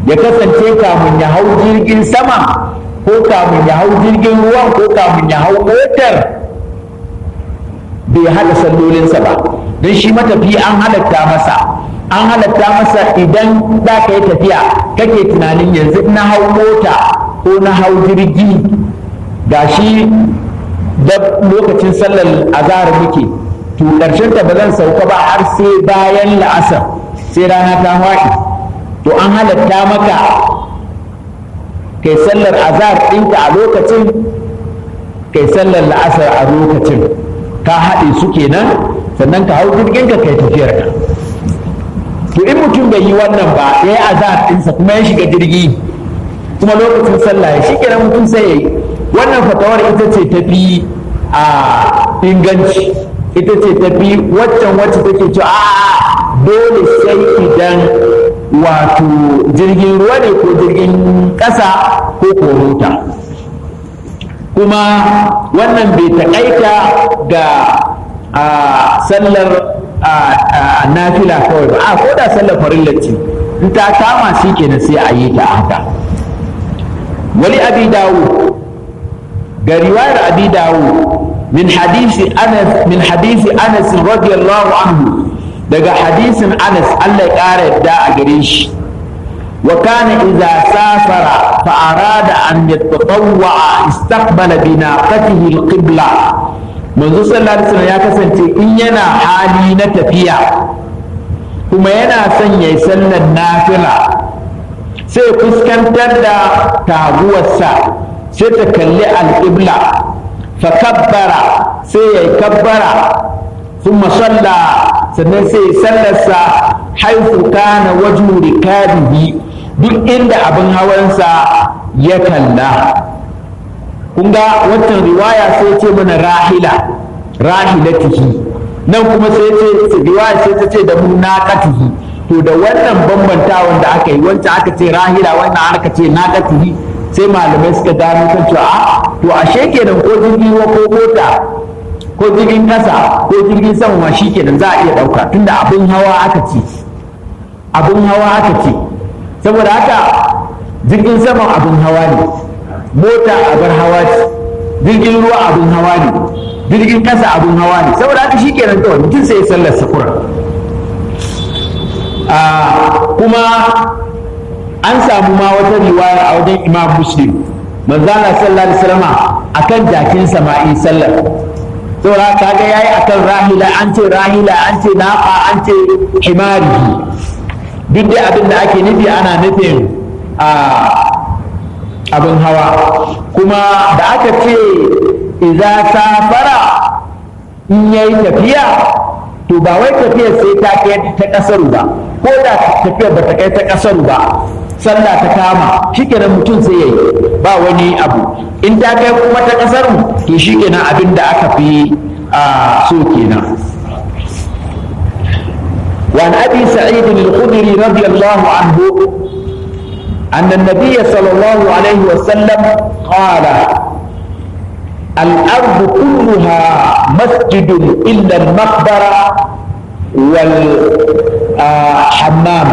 ya kasance kamun ya hau jirgin sama ko kamun ya hau jirgin ruwan ko kamun ya hau motar bai haɗa sallolinsa ba don shi matafi an halatta masa an halatta masa idan za ka yi tafiya kake tunanin yanzu na hau mota ko na hau jirgi ga shi da lokacin sallar azahar muke to ƙarshen ta ba zan sauka ba har sai bayan la'asar sai rana ta faɗi to an halatta maka kai sallar azahar ɗinka a lokacin kai sallar la'asar a lokacin ka haɗe su kenan sannan ka hau jirginka kai tafiyar ka to in mutum bai yi wannan ba ya yi azahar ɗinsa kuma ya shiga jirgi kuma lokacin sallah ya shi kenan mutum sai ya yi wannan fatawar ita ce tafi a inganci ita ce tafi waccan wacce take cewa a dole sai idan wato jirgin ruwa ne ko jirgin ƙasa ko korota kuma wannan bai taƙaita ga sallar nafila kawai ba a ko da sallar farillanci in ta kama shi kenan sai a yi ta haka wali abi dawo ga riwayar abi dawo min hadisi anas min hadisi anas radiyallahu anhu daga hadisin anas Allah ya ƙara yadda a gare shi wa kana idza safara fa arada an yatatawwa istaqbala bi naqatihi alqibla manzo sallallahu alaihi wasallam ya kasance in yana hali na tafiya kuma yana son yayi sallar nafila sai fuskantar da taguwarsa sai ta kalli alƙibla fa kabbara sai ya yi kabbara sun masalla sannan sai sallarsa haifu kana waju rikabihi duk inda abin hawansa ya kalla kun ga waccan riwaya sai ce mana rahila rahilatihi nan kuma sai ce riwaya sai ta ce da mu naqatihi to da wannan bambantawan da aka yi wancan aka ce rahila wannan aka ce naqatihi sai malamai suka gano kan cewa a to ashe kenan ko jirgin ruwa ko mota ko jirgin kasa ko jirgin sama ma shi kenan za a iya ɗauka tunda abin hawa aka ce abin hawa aka ce saboda haka jirgin sama abin hawa ne mota abin hawa ce jirgin ruwa abin hawa ne jirgin kasa abin hawa ne saboda haka shi kenan kawai mutum sai ya sallar safura kuma an samu ma wata riwaya a wajen imam muslim manzana sallallahu alaihi wasallam akan jakin sama'i sallar saboda kaga yayi akan rahila an ce rahila an ce naqa an ce himari duk dai abin da ake nufi ana nufin a abin hawa kuma da aka ce idza safara in yayi tafiya to ba wai tafiyar sai ta kai ta kasaru ba ko da tafiyar ba ta kai ta kasaru ba sallah ta kama shikenan mutum sai yayi ba wani abu in ta kai kuma ta kasar to shikenan abin da aka fi a so kenan وعن ابي سعيد الخدري رضي الله عنه ان النبي صلى الله عليه وسلم قال الارض كلها مسجد الا المقبره والحمام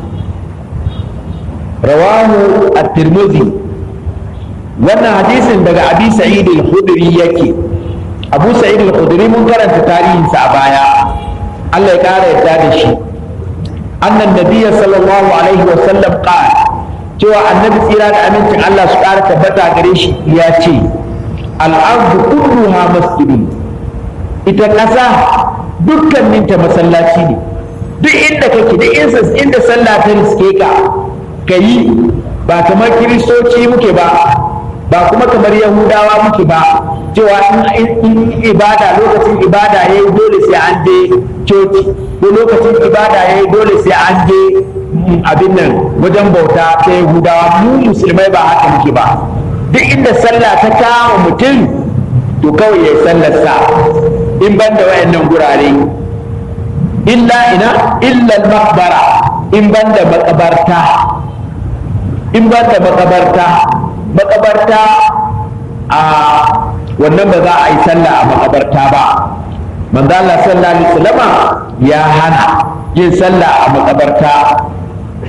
rawahu at-tirmidhi wannan hadisin daga abi sa'id al-khudri yake abu sa'id al-khudri mun karanta tarihinsa a baya Allah ya kara yadda da shi annan nabiyya sallallahu alaihi wa sallam qala cewa annabi tsira da amincin Allah su kara tabbata gare shi ya ce al-ardu kulluha masjidun ita ƙasa dukkaninta masallaci ne duk inda kake duk inda sallah ta riske ka ka yi ba kamar kiristoci muke ba ba kuma kamar yahudawa muke ba cewa in ibada lokacin ibada ya yi dole sai an je coci ko lokacin ibada ya yi dole sai an je abin nan wajen bauta ta yahudawa mu musulmai ba haka muke ba duk inda sallah ta kama mutum to kawai ya yi sallarsa in ban da wayannan gurare illa ina illa makbara in ban da makabarta in ba da makabarta makabarta a wannan ba za a yi sallah a makabarta ba manzo Allah sallallahu alaihi wasallama ya hana yin sallah a makabarta